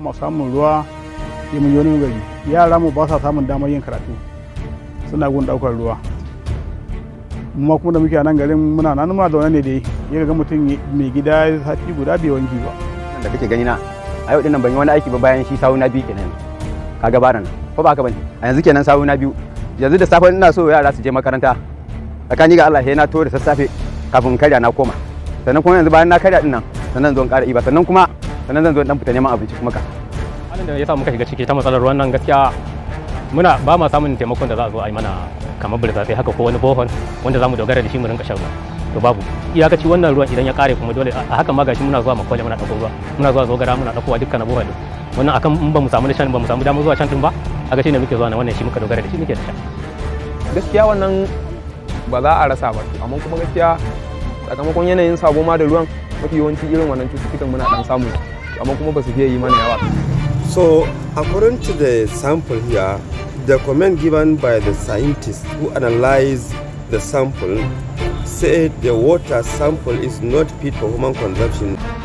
mu samun ruwa sai mun yi wani gari yara mu ba sa samun damar yin karatu suna gun daukar ruwa mu kuma da muke a nan garin muna nan muna zaune ne dai ya ga mutum mai gida sati guda bai wanki ba da kake gani na a yau dinnan ban yi wani aiki ba bayan shi sawu na biyu kenan kaga baran ko ba haka bane a yanzu kenan sawu na biyu yanzu da safe ina so yara su je makaranta tsakani ga Allah sai na to da sassafe kafin karya na koma sannan kuma yanzu bayan na karya din nan sannan zan ƙara iba sannan kuma sannan zan zo dan fita neman abinci kuma ka halin da ya sa muka shiga ciki ta matsalar ruwan nan gaskiya muna ba ma samun taimakon da za a zo a yi mana kamar burtsatse haka ko wani bohol wanda za mu dogara da shi mu rinka shan ruwa to babu iyakaci wannan ruwan idan ya kare kuma dole a haka ma gashi muna zuwa makwale muna ɗauko ruwa muna zuwa zogara muna ɗaukowa dukkan na bohol wannan akan in ba mu samu shan ba mu samu damar zuwa can din ba a gashi ne muke zuwa na wannan shi muka dogara da shi muke da sha gaskiya wannan ba za a rasa ba amma kuma gaskiya sakamakon yanayin sabo ma da ruwan mafi yawanci irin wannan cututtukan muna dan samu amma kuma ba su fiye yi mana yawa So, according to the sample here, the comment given by the scientists who analyzed the sample said the water sample is not fit for human consumption.